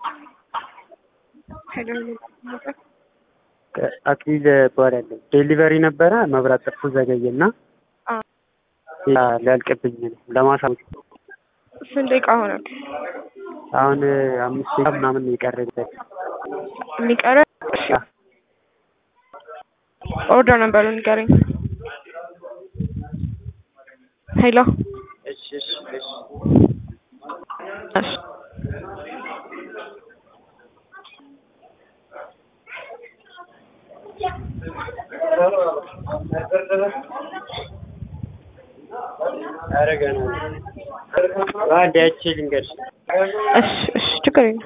አክሊል እባላለሁ። ዴሊቨሪ ነበረ መብራት ጠፍቶ ዘገየና ሊያልቅብኝ ነው ለማሳወቅ። ስንት ደቂቃ ሆነ? አሁን አምስት ደቂቃ ምናምን የቀረኝ የሚቀረ እሺ፣ ኦርደር ነበሩ ንገረኝ። ሄሎ እሺ እሺ እሺ እሺ ኧረ ገና አንዴ አይቼ ልንገርሽ። እሺ እሺ ችግር የለም።